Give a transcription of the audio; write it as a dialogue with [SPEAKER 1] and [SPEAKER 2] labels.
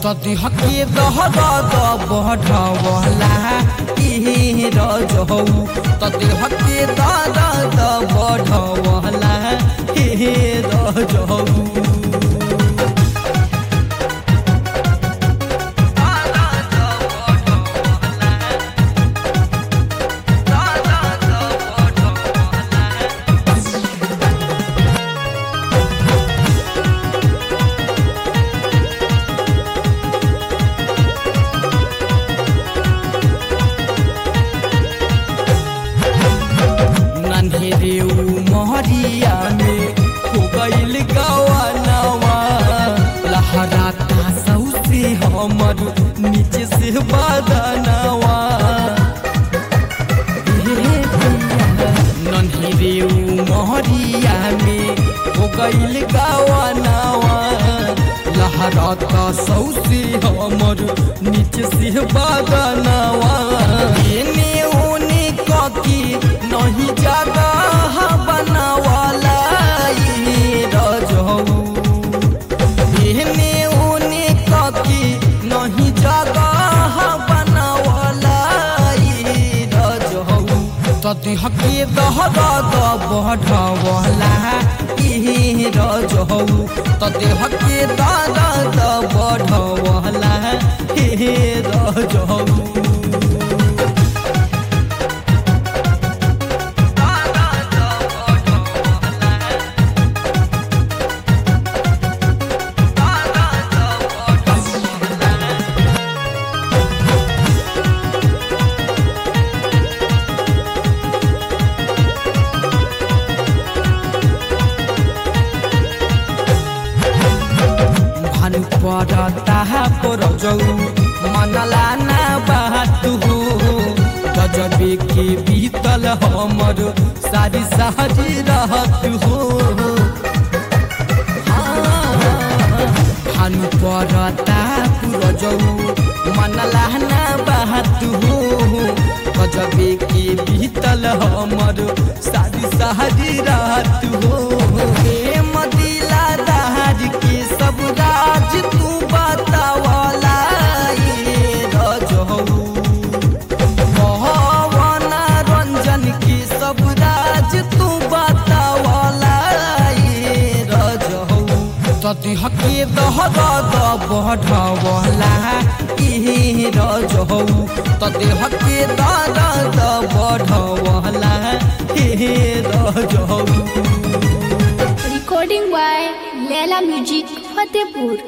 [SPEAKER 1] तदी हके दहद बढ़वला ई रजहौ तदी हके दहद बढ़वला ई रजहौ नन्हेरे मोहरिया में हो गईल गवानवा लहराता सौसे हमर नीचे से बदनवा नन्हेरे मोहरिया में हो गईल गवानवा लहराता सौसे हमर नीचे से बदनवा एने ओने ककी नहीं जगह बनवाला ई रजहौ एहने ओने ककी नहीं जगह बनवाला ई रजहौ तदी हके दहद बढ़वला ई रजहौ तदी हके दहद बढ़वला ई रजहौ भानु पड़ता पर जौ मनला ना बात हो गजबे के बीतल हमर सारी सारी रहत हो भानु पड़ता पुर जौ मनला ना बात हो गजबे के बीतल हमर सारी सारी रात हो हे मदिला दहार के सब राज तू बतावला ये रजहौ पवन रंजन के सब राज तू बतावला ये रजहौ तदी हके दहद बढ़वला ई रजहौ तदी हके दहद बढ़वला ई रजहौ
[SPEAKER 2] Recording by Leila Music Fatehpur.